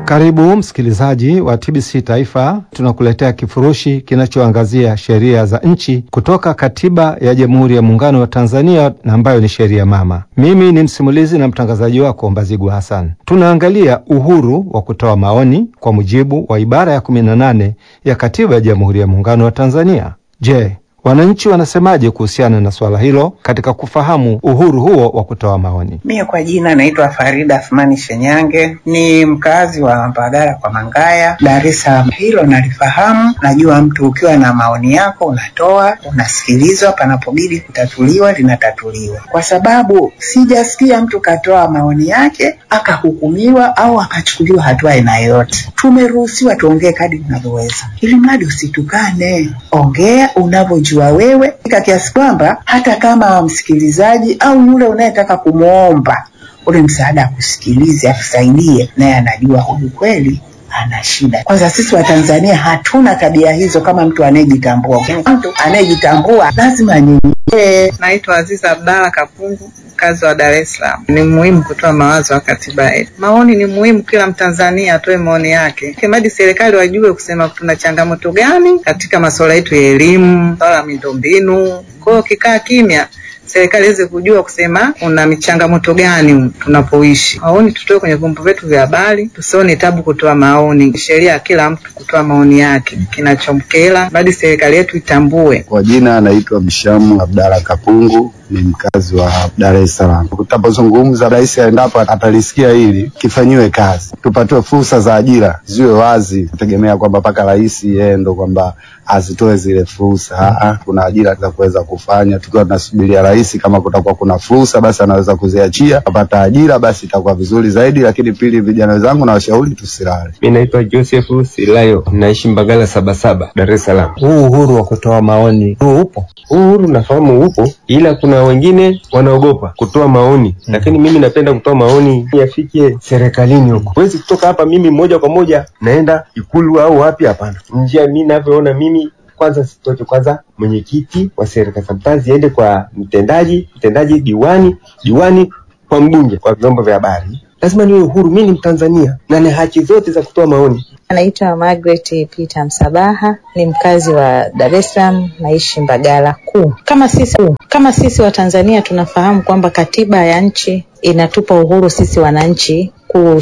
Karibu msikilizaji wa TBC Taifa, tunakuletea kifurushi kinachoangazia sheria za nchi kutoka Katiba ya Jamhuri ya Muungano wa Tanzania na ambayo ni sheria mama. Mimi ni msimulizi na mtangazaji wako Mbazigu Hassan. Tunaangalia uhuru wa kutoa maoni kwa mujibu wa ibara ya 18 ya Katiba ya Jamhuri ya Muungano wa Tanzania. Je, wananchi wanasemaje kuhusiana na swala hilo katika kufahamu uhuru huo wa kutoa maoni? Mie kwa jina naitwa Farida Athmani Shenyange, ni mkazi wa Mbagala kwa Mangaya, Dar es Salaam. Hilo nalifahamu, najua mtu ukiwa na maoni yako unatoa, unasikilizwa, panapobidi kutatuliwa linatatuliwa, kwa sababu sijasikia mtu katoa maoni yake akahukumiwa au akachukuliwa hatua aina yoyote. Tumeruhusiwa tuongee kadri tunavyoweza, ili mradi usitukane, ongea unavyojua wa wewe ika kiasi kwamba hata kama msikilizaji au yule unayetaka kumwomba ule msaada akusikilize, akusaidie, naye anajua huyu kweli ana shida. Kwanza sisi Watanzania hatuna tabia hizo. Kama mtu anayejitambua, mtu anayejitambua lazima anyenyekee. Naitwa Aziza Abdalla Kapungu, mkazi wa Dar es Salaam. Ni muhimu kutoa mawazo ya katiba yetu. Maoni ni muhimu, kila Mtanzania atoe maoni yake, kimradi serikali wajue kusema tuna changamoto gani katika masuala yetu ya elimu, swala la miundombinu. Kwa hiyo kikaa kimya serikali iweze kujua kusema una michangamoto gani tunapoishi. Maoni tutoe kwenye vyombo vyetu vya habari, tusione tabu kutoa maoni. Sheria ya kila mtu kutoa maoni yake, kinachomkera badi serikali yetu itambue. Kwa jina anaitwa Mshamu Abdalla Kapungu, ni mkazi wa Dar es Salaam. Tutapozungumza, rais aendapo atalisikia hili, kifanyiwe kazi, tupatiwe fursa za ajira ziwe wazi, kutegemea kwamba mpaka rais yeye ndo kwamba azitoe zile fursa. Kuna ajira za kuweza kufanya, tukiwa tunasubiria rais, kama kutakuwa kuna fursa, basi anaweza kuziachia, apata ajira, basi itakuwa vizuri zaidi. Lakini pili, vijana wenzangu na washauri tusilale. Mi naitwa Joseph Silayo, naishi Mbagala Sabasaba, Dar es Salaam. Huu uhuru wa kutoa maoni huu upo? Huu uhuru nafahamu upo, ila kuna wengine wanaogopa kutoa maoni mm. Lakini mimi napenda kutoa maoni yafike serikalini huko. Huwezi kutoka hapa mimi moja kwa moja naenda Ikulu au wapi? Hapana, njia mi navyoona mimi kwanza sitoke kwanza mwenyekiti wa serikali sometimes iende kwa mtendaji, mtendaji diwani, diwani kwa mbunge, kwa vyombo vya habari. Lazima niwe uhuru, mi ni Mtanzania na na haki zote za kutoa maoni. Anaitwa Margaret Peter Msabaha, ni mkazi wa Dar es Salaam, naishi Mbagala Kuu. Kama sisi kama sisi wa Tanzania tunafahamu kwamba katiba ya nchi inatupa uhuru sisi wananchi